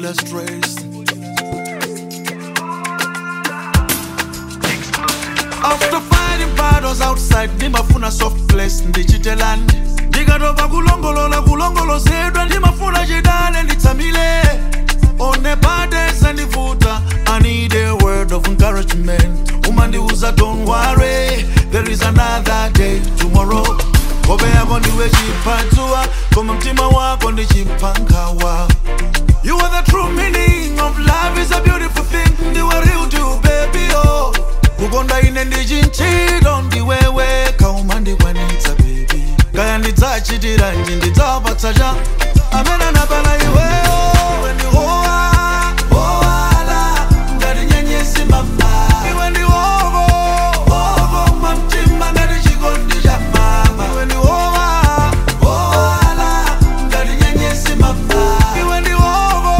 kukuyila stress after fighting battles outside ndimafuna soft place ndichitelani ndikatopa kulongolola kulongolozedwa ndimafuna chidale nditsamile one bades andivuta i need a word of encouragement umandiuza don't worry there is another day tomorrow hope yako ndiwe chipatsuwa koma mtima wako ndi chipankhawa You are the true meaning of love is a beautiful thing ndiwe real to baby oh kukonda ine ndichinchilo ndiwewe kauma ndikwanitsa baby kaya ndidzachitiranji ndidzapatsa cha amene anapana iweyo wendihowa howala ngati nyenyesi mama iwe ndiwovo ovo mamtima ngati chikondi cha mama iwe ndihowa howala ngati nyenyesi mama iwe ndiwovo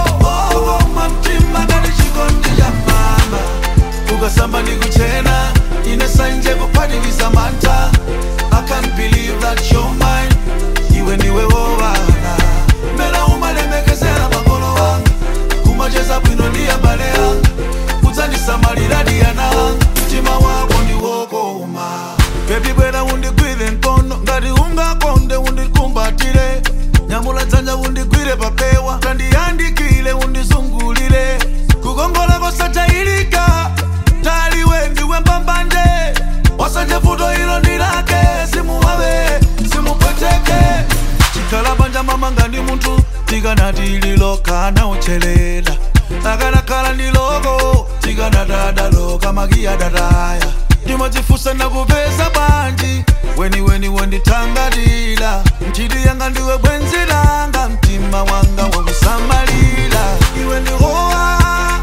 ovo mamtima ngati chikondi cha mama ukasamba ndikuchena ine sanje kuphatikiza mantha i can't believe that you're mine iwe ndiwe wowala mera umalemekezera makolo wanga kumacheza bwino ndi abale anga kudzandisamalira diyana anga mtima wako ndiwokoma bebi bwera undigwire mkono ngati ungakonde undikumbatire nyamula dzanja undigwire papewa kandiyandikile undizungulire kukongola kosachayilika taliwe ndiwe mbambanje wasanje vuto ilo ndilake simuwawe simupweteke chikhala banja mamanga ndi munthu tikanati lilokana uchelela akanakhala ndi loko tikanatadaloka makiya dataya ndimadzifusa nakupeza banji weniweni wendithangatila nchiti yanga ndiwe bwenzi langa mtima wanga wakusamalira iwe ndihowa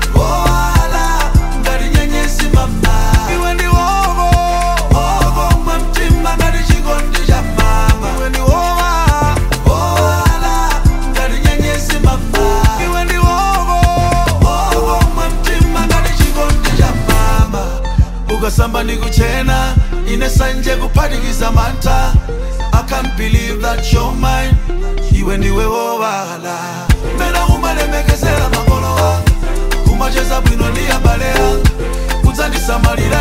howala ngati nyenyesi mama iwe ndiwovo ovo mwa mtima ngati chikondi cha mama iwe ndihowa howala ngati nyenyesi mama iwe ndiwovo ovo mwa mtima ngati chikondi cha mama ukasamba ndikuchena ine sanje kuphatikiza mantha i can't believe that you're mine iwe ndiwe wowala mena umalemekezera makolo anga kumacheza bwino ndi abale anga kudzandisamalira